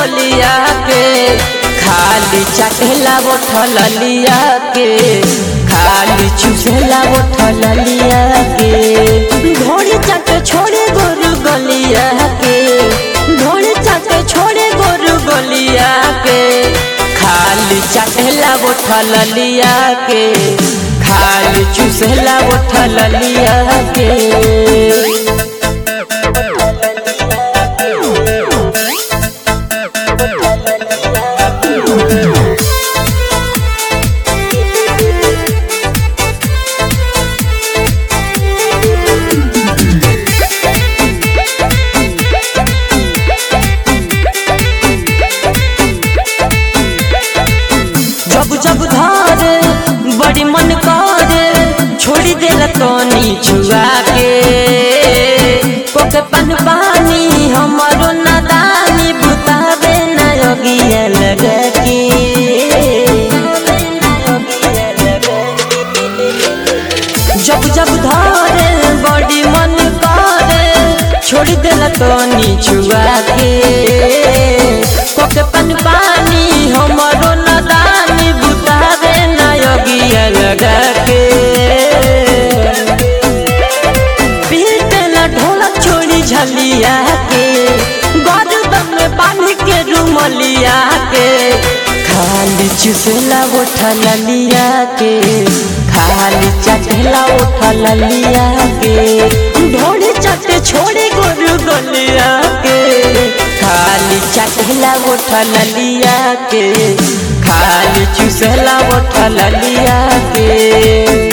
बोलिया के खाली चटेला बोठल लिया के खाली चुसेला बोठल लिया के घोड़ी चट छोड़े गोरु गलिया के घोड़ी चट छोड़े गोरु गलिया के खाली चटेला बोठल लिया के खाली चुसेला बोठल लिया के जब जब धारे बड़ी मन करे छोड़ी देला तनी छुआ के पोके पन पानी हमारो नादानी बुतावे न योगिया लगा के जब जब धारे बड़ी मन करे छोड़ी देला तनी छुआ के पोके पन पानी हमारो नादानी बुतावे न योगिया लगा के पीटेला ढोलक छोड़ी झलिया के गरदन में बांध के रुमलिया के खाली चुसेला उठल लिया के खाली चटेला उठल लिया के ढोली चटे छोड़े गोरु गलिया के खाली चटेला उठल लिया के खाली चुसेला उठल लिया के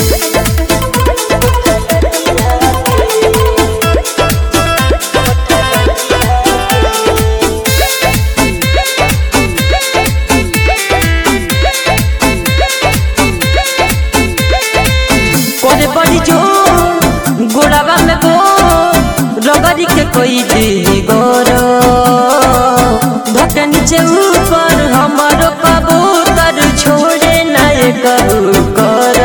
करे बड़ी जो गोड़ावा में गो रगड़ी के कोई दी गोरो धके नीचे ऊपर हमारो कबूतर छोड़े ना ये करू कर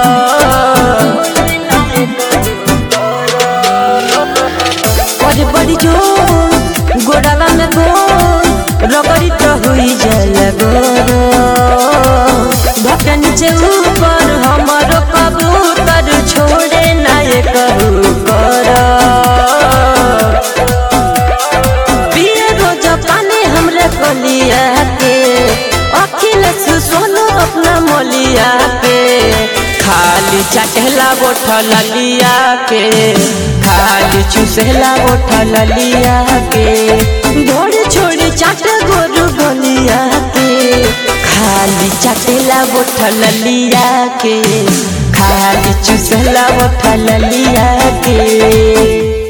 करे बड़ी जो गोड़ावा में गो रगड़ी तो हुई जल गोरो धके नीचे ऊपर हमारो कबूतर छोड़े ना ये करू कर पिए रोज पानी हमरे कलिया के अखिलेश सोनू अपना मोलिया के खाली चटेला बोठल लिया के खाली चुसेला बोठल लिया के घोड़ी छोड़ी चाट गोरु गलिया के खाली चटेला बोठल लिया के खाली चुसेला बोठल लिया के